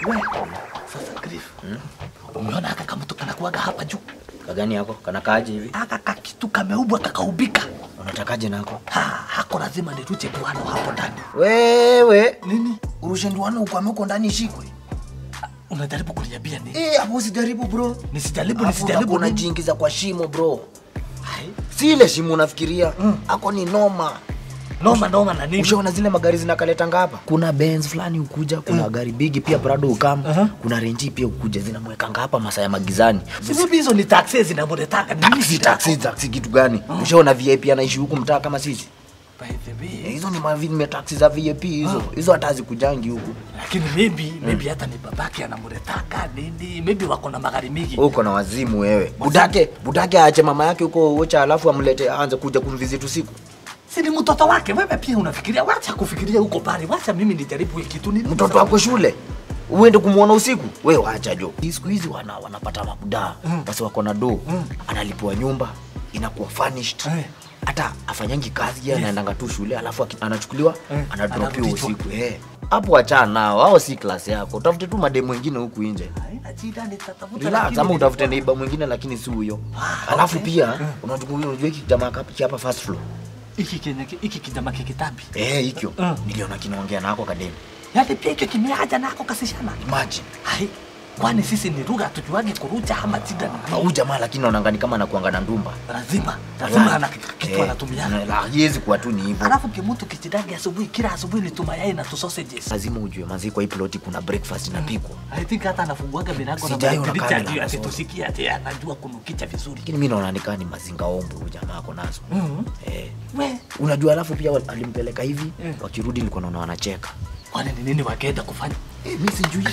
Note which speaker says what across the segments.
Speaker 1: We, sasa Griff. Umeona haka kamutu kanakuaga hapa juu.
Speaker 2: Kagani yako kanakaaje hivi?
Speaker 1: Haka kakitu kameubwa kakaubika.
Speaker 2: Unatakaje nako?
Speaker 1: Ha, hako lazima nirushe nduano hapo ndani.
Speaker 2: Wewe
Speaker 1: Nini?
Speaker 2: urushe nduano ukwame uko ndani ishikwe.
Speaker 1: Unajaribu kuniambia nini?
Speaker 2: Eh, hapo usijaribu bro.
Speaker 1: Nisijaribu,
Speaker 2: Alafu
Speaker 1: nisijaribu
Speaker 2: utakuwa
Speaker 1: nini?
Speaker 2: unajiingiza kwa shimo bro.
Speaker 1: Hai,
Speaker 2: Si ile shimo unafikiria. Ako ni noma.
Speaker 1: Noma noma na nini?
Speaker 2: Ushaona zile magari zinakaletanga hapa? Kuna Benz fulani ukuja, kuna gari bigi pia Prado ukam,
Speaker 1: Aha.
Speaker 2: kuna Range pia ukuja zinamwekanga hapa masaa ya magizani.
Speaker 1: Sisi hizo ni taxi zinamuletaka nini?
Speaker 2: Taxi, taxi, taxi kitu gani? Ushaona VIP anaishi huku mtaa kama sisi?
Speaker 1: By the way,
Speaker 2: Eh, Hizo ni mavi taxi za VIP hizo. Hizo hata hazikujangi huku.
Speaker 1: lakini maybe maybe hata ni babake anamuletaka nini? Maybe wako na magari mingi.
Speaker 2: Uko na wazimu wewe. Budake, budake aache mama yake huko Ocha alafu amlete aanze kuja kumvisit usiku.
Speaker 1: Si ni mtoto wake. Wewe pia unafikiria, wacha kufikiria huko pale. Wacha mimi nijaribu hii kitu nini?
Speaker 2: Mtoto wako shule uende kumwona usiku we wacha jo siku hizi wana, wanapata mabudaa
Speaker 1: Mm.
Speaker 2: basi wako na do
Speaker 1: Mm.
Speaker 2: analipiwa nyumba inakuwa furnished
Speaker 1: Eh.
Speaker 2: hata afanyangi kazi ye anaendanga tu shule alafu aki- anachukuliwa
Speaker 1: Eh,
Speaker 2: anadropiwa
Speaker 1: anarudishwa.
Speaker 2: usiku eh. hapo wachana nao hao si klasi yako utafute tu mademu wengine huku nje
Speaker 1: Haina shida, nitatafuta.
Speaker 2: relax
Speaker 1: lakini
Speaker 2: ama utafute
Speaker 1: nilikuwa-
Speaker 2: neiba mwingine lakini si huyo
Speaker 1: Ah,
Speaker 2: alafu
Speaker 1: okay.
Speaker 2: pia
Speaker 1: Mm.
Speaker 2: unajua unajua hiki jamaa kapi hapa first floor
Speaker 1: Hiki kenye hiki kijama kikitambi.
Speaker 2: eh hikyo
Speaker 1: Mm.
Speaker 2: niliona kinaongea nako kademu
Speaker 1: Yaani pia hicho kimeaja nako kasishana.
Speaker 2: imagine
Speaker 1: Hai. Kwani sisi ni lugha tujuage kurucha ama shida ni nini?
Speaker 2: au jamaa lakini naonangani kama anakuanga na ndumba
Speaker 1: Lazima, lazima ana kitu anatumiana.
Speaker 2: haiwezi kuwa tu ni hivyo
Speaker 1: Alafu kimutu kichidagi asubuhi, kila asubuhi ni tumayai na tu sausages.
Speaker 2: lazima ujue manzi kwa hii ploti kuna breakfast inapikwa
Speaker 1: I think hata anafunguaga milango na
Speaker 2: Sijai ona
Speaker 1: madirisha
Speaker 2: kamera
Speaker 1: ndio
Speaker 2: nasoma.
Speaker 1: akitusikia ati anajua kunukicha vizuri.
Speaker 2: lakini mi naona nikaa ni mazinga ombo huyu jamaa ako nazo
Speaker 1: Mhm.
Speaker 2: eh.
Speaker 1: We,
Speaker 2: unajua alafu pia wal- alimpeleka hivi
Speaker 1: Mm.
Speaker 2: wakirudi nilikuwa naona wanacheka
Speaker 1: kwani ni nini wageenda kufanya?
Speaker 2: eh, mi sijui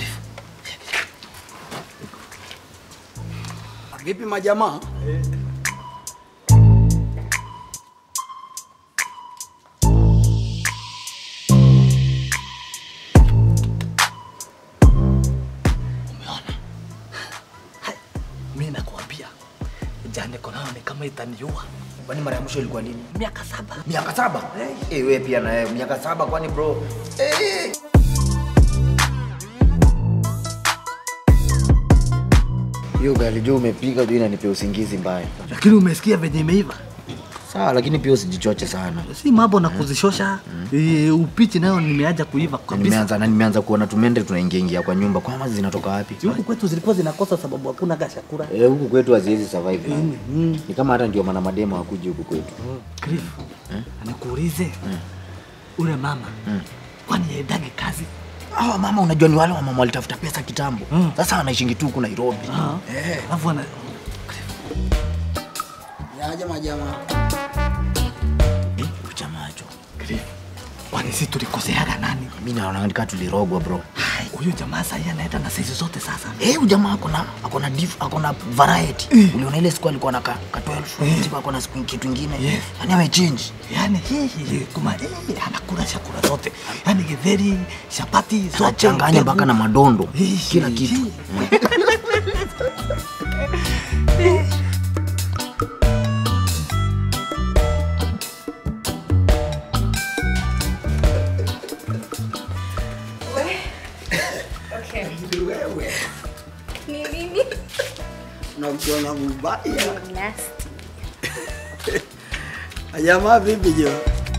Speaker 3: Vipi majamaa?
Speaker 1: Umeona? Hai, mi nakuambia jane konao ni kama itaniua
Speaker 2: kwani mara ya mwisho ilikuwa lini
Speaker 1: miaka saba.
Speaker 2: miaka saba eh, we pia na wewe miaka saba kwani bro eh. hiyo gari juu umepiga juu inanipea usingizi mbaya
Speaker 1: Lakini umesikia venye imeiva?
Speaker 2: sawa lakini pia usijichoche sana
Speaker 1: Si mambo na kuzishosha. E, upichi nayo nimeaja kuiva
Speaker 2: Na
Speaker 1: kabisa.
Speaker 2: nimeanza na nimeanza kuona tumende tunaingia ingia kwa nyumba kwama zinatoka wapi
Speaker 1: Si Huku kwetu zilikuwa zinakosa sababu hakuna gashakura.
Speaker 2: Eh, huku kwetu haziwezi survive
Speaker 1: Mm, mm.
Speaker 2: ni kama hata ndio maana mademo hakuji huku kwetu
Speaker 1: Cliff, nikuulize ule mama kwani yaendage kazi?
Speaker 2: hawa mama unajua ni wale wamama walitafuta pesa kitambo
Speaker 1: Mm.
Speaker 2: sasa wanaishingi tu huku nairobi
Speaker 1: Eh, alafu ana
Speaker 3: Yaje majamaa?
Speaker 2: Eh, huyu jamaa jo
Speaker 1: Cliff, kwani si tulikoseaga nani?
Speaker 2: mi naona nika tulirogwa bro
Speaker 1: Hai, Huyu jamaa sasa anaenda na saizi zote sasa.
Speaker 2: Eh, huyu jamaa akona akona dif akona variety
Speaker 1: Eh.
Speaker 2: uliona ile siku alikuwa na ka, ka 12
Speaker 1: Eh.
Speaker 2: siku akona siku kitu ingine
Speaker 1: Yes.
Speaker 2: yani amechange
Speaker 1: Yaani hii kuma hii anakula chakula zote. Yaani githeri, chapati zote.
Speaker 2: anachanganya mpaka na madondo
Speaker 1: Hii,
Speaker 2: kila kitu
Speaker 1: hii.
Speaker 4: Okay.
Speaker 3: Wewe
Speaker 4: Ni nini?
Speaker 3: unakiona mbaya.
Speaker 4: Nasty.
Speaker 3: Majamaa vipi jo?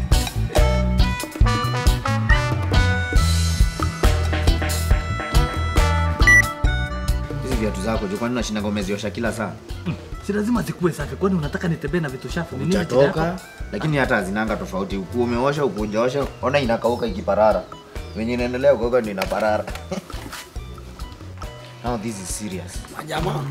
Speaker 2: hizi viatu zako jo kwani unashinda umeziosha kila saa
Speaker 1: Si lazima zikuwe safi. Kwani unataka nitembee na vitu shafu? Ni nini shida
Speaker 2: utatoka
Speaker 1: yako?
Speaker 2: lakini hata hazinanga tofauti uku umeosha ukujaosha ona inakauka ikiparara venye inaendelea kuoga ndio inaparara now this is serious
Speaker 3: Majamaa.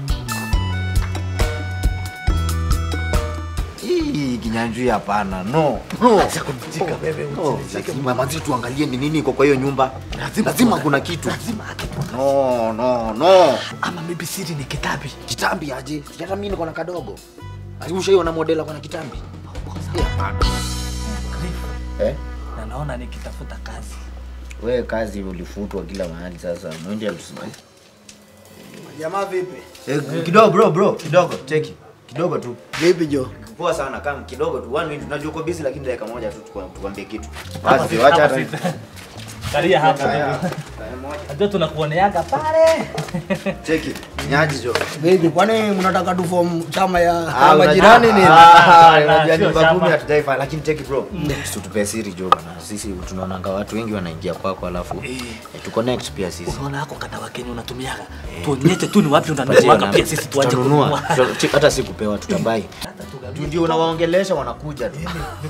Speaker 2: hii kinyanjui hapana no no
Speaker 1: Acha kunijika wewe,
Speaker 2: Oh,
Speaker 1: usinijike.
Speaker 2: lazima manzi tuangalie ni nini iko kwa hiyo nyumba lazima kuna kitu
Speaker 1: Lazima akipo.
Speaker 2: no no no
Speaker 1: Ama maybe siri ni kitabi.
Speaker 2: kitambi aje Si hata mimi niko na kadogo ushaiona modela kona kitambi Eh, hapana
Speaker 1: Cliff,
Speaker 2: eh?
Speaker 1: na naona nikitafuta kazi.
Speaker 2: we kazi ulifutwa kila mahali sasa mwende atusimai
Speaker 3: Majamaa vipi?
Speaker 2: eh, kidogo bro bro kidogo cheki kidogo tu
Speaker 3: Vipi jo?
Speaker 2: poa sana kama kidogo tu one minute unajua uko busy lakini dakika moja tu tukwa- tukwambie kitu
Speaker 1: Hapa
Speaker 2: basi
Speaker 1: si-
Speaker 2: wacha
Speaker 1: hapa
Speaker 2: hata
Speaker 1: si- Kalia hapa. Ndio tunakuoneaga pale.
Speaker 2: Cheki. Nyaji jo.
Speaker 3: Baby, kwani mnataka tu form chama ya
Speaker 2: Ah,
Speaker 3: ya
Speaker 2: unajua-
Speaker 3: majirani nini?
Speaker 2: Ah,
Speaker 1: Ah,
Speaker 2: unajua
Speaker 1: sio
Speaker 2: nyumba
Speaker 1: shamba.
Speaker 2: kumi hatujaifa lakini cheki bro. Situtupee siri jo bana. Sisi tunaonanga watu wengi wanaingia kwako alafu eh, tu connect pia sisi.
Speaker 1: Unaona hako kada wa Kenya unatumiaga. Tuonyeshe tu ni wapi
Speaker 2: Tupatie
Speaker 1: unanunuaga
Speaker 2: namba.
Speaker 1: pia sisi tuache
Speaker 2: Tutanunua.
Speaker 1: kununua.
Speaker 2: Tuta- chi- Hata si kupewa tutabai. Tu ndio unawaongelesha wanakuja tu.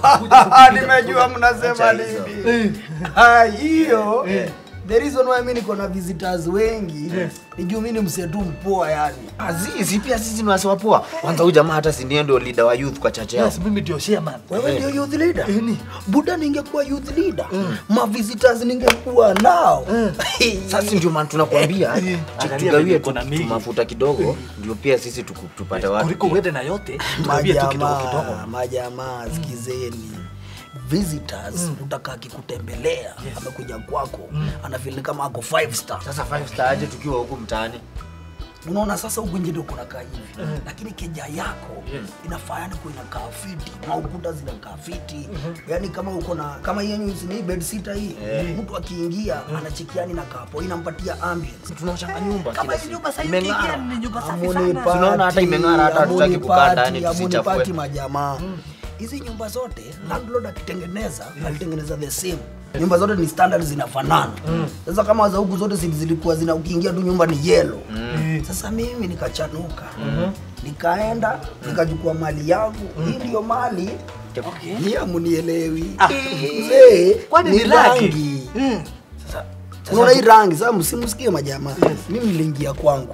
Speaker 3: Nimejua mnasema
Speaker 2: Acha hizo.
Speaker 3: nini. Ah, hiyo. The reason why mimi niko na visitors wengi ni juu mimi ni msetu mpoa yani.
Speaker 2: Azizi pia sisi ni wasiwa poa. Kwanza huyu jamaa hata si ndiye ndio leader wa youth kwa chache yao.
Speaker 1: Yes, mimi ndio chairman.
Speaker 3: Wewe ndio youth leader? Buda ningekuwa youth leader. Ma visitors ningekuwa nao.
Speaker 2: Sasa ndio maana tunakwambia
Speaker 1: Angalia
Speaker 2: tugawie
Speaker 1: venye
Speaker 2: tu
Speaker 1: kuna mingi.
Speaker 2: mafuta kidogo ndio pia sisi tuku- tupate watu.
Speaker 1: Kuliko uende na yote, tugawie tu kidogo kidogo.
Speaker 3: majamaa majamaa sikizeni visitors utakaa akikutembelea amekuja kwako anafili kama ako five star
Speaker 2: Sasa five star aje tukiwa huku mtaani.
Speaker 3: unaona sasa huku nje ndio kunakaa hivi lakini keja yako inafaa yani kuwa inakaa fiti maukuta zinakaa fiti yani kama uko na kama hii yenyu ni bed sitter hii mtu akiingia anachekiani na kapo inampatia ambience
Speaker 2: Tunaochanga nyumba
Speaker 1: Kama
Speaker 2: kila
Speaker 1: hizi
Speaker 2: siku.
Speaker 1: nyumba sasa
Speaker 2: Imeng'ara.
Speaker 1: ni nyumba safi
Speaker 3: Amuni
Speaker 1: sana.
Speaker 2: Tunaona hata imeng'ara, hata hatutaki kukaa ndani, tusichafue.
Speaker 3: pati majamaa hizi nyumba zote landlord akitengeneza alitengeneza the same nyumba zote ni standard zinafanana sasa kama za huku zote zi- zilikuwa zina ukiingia tu nyumba ni yellow sasa mimi nikachanuka nikaenda nikachukua mali yangu hii ndio mali hii amunielewi mzee
Speaker 1: Kwani
Speaker 3: ni
Speaker 1: ni laki?
Speaker 3: rangi sasa unaona hii rangi sasa msimusikie majamaa mimi niliingia kwangu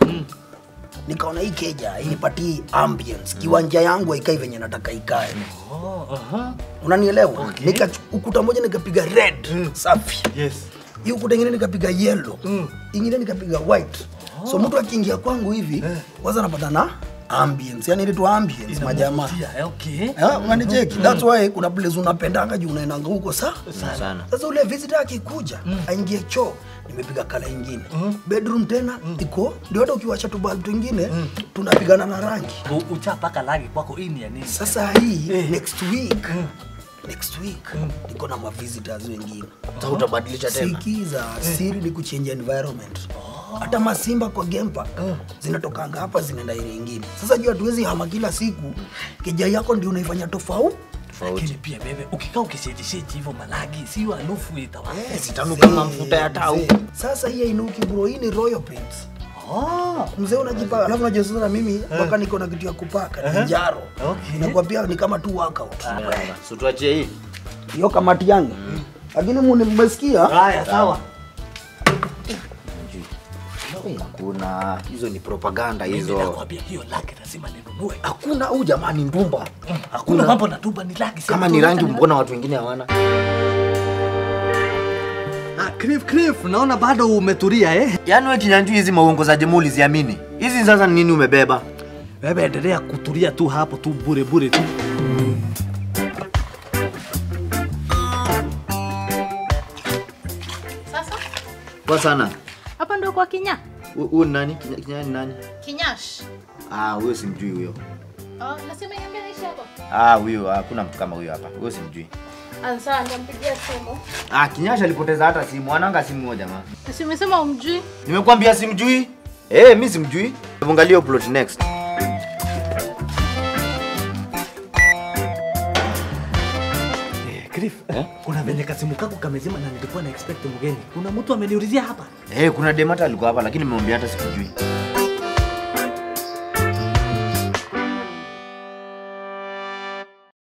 Speaker 3: nikaona hii keja inipatie ambience kiwanja yangu haikai venye nataka ikae
Speaker 1: Oh, aha.
Speaker 3: unanielewa nika ukuta moja nikapiga red safi
Speaker 1: Yes.
Speaker 3: hii ukuta ingine nikapiga yellow ingine nikapiga white so mtu akiingia kwangu hivi kwanza anapata na ambience yani ile tu ambience majamaa
Speaker 1: Inavutia, eh, okay.
Speaker 3: Eh, unanicheki that's why kuna place unapendanga juu unaendanga huko sa
Speaker 2: Sana.
Speaker 3: sasa ule visitor akikuja aingie choo nimepiga kala ingine bedroom tena iko ndio hata ukiwacha tu bulb twingine tunapigana na rangi
Speaker 1: U- Uchapaka rangi kwako hii ni ya nini?
Speaker 3: sasa hii next week next week niko na mavisitors wengine
Speaker 2: Sasa utabadilisha tena.
Speaker 3: sikiza siri ni kuchange environment hata masimba kwa game park zinatokanga hapa zinaenda ile ingine sasa juu hatuwezi hama kila siku keja yako ndio unaifanya tofauti
Speaker 1: Lakini pia bebe, ukikaa ukishetisheti hivyo malagi, sio harufu itawa.
Speaker 2: Sitanu kama mafuta ya tau.
Speaker 3: Mzee, sasa hii hainuki bro hii ni royal paints
Speaker 1: Oh.
Speaker 3: mzee unajipaka alafu unajua sasa na mimi mpaka niko na kitu ya kupaka ni njaro
Speaker 1: Okay.
Speaker 3: inakuwa ni kama tu workout
Speaker 2: So tuachie hii.
Speaker 3: hiyo kamati yangu lakini muni mmesikia
Speaker 1: Haya, sawa.
Speaker 2: Hakuna hizo ni propaganda
Speaker 1: Mimi
Speaker 2: hizo.
Speaker 1: nakwambia hiyo laki lazima ninunue.
Speaker 2: Hakuna huyu jamaa ni ndumba.
Speaker 1: Hakuna mambo na tuba ni laki. si
Speaker 2: Kama
Speaker 1: mtu
Speaker 2: ni rangi
Speaker 1: yoyote
Speaker 2: mbona watu wengine hawana?
Speaker 1: Ah, Cliff, Cliff, naona bado umetulia eh?
Speaker 2: Yaani wewe kinyanjui hizi maongo za jemuli ziamini. Hizi sasa ni nini umebeba?
Speaker 1: Wewe endelea kutulia tu hapo tu bure bure tu.
Speaker 5: Sasa
Speaker 2: Kwa sana.
Speaker 5: hapa ndo kwa Kinya
Speaker 2: Hu- Huyu ni nani? Kinya, kinya ni nani?
Speaker 5: Kinyash.
Speaker 2: Ah, huyo simjui huyo.
Speaker 5: Oh, nasema niambia naishi hapa.
Speaker 2: Ah, huyo hakuna mtu kama huyo hapa. Huyo simjui.
Speaker 5: Ansa niampigia simu.
Speaker 2: Ah, Kinyasha alipoteza hata simu. Ananga simu moja jamaa.
Speaker 5: Si umesema umjui?
Speaker 2: Nimekwambia simjui. Eh, mimi simjui. Angalia plot next.
Speaker 1: Eh, Cliff, kuna venye kasimu kako kamezima na nilikuwa na expect mgeni. Kuna mtu ameniulizia hapa.
Speaker 2: Eh, kuna demata alikuwa hapa lakini nimemwambia hata sikujui.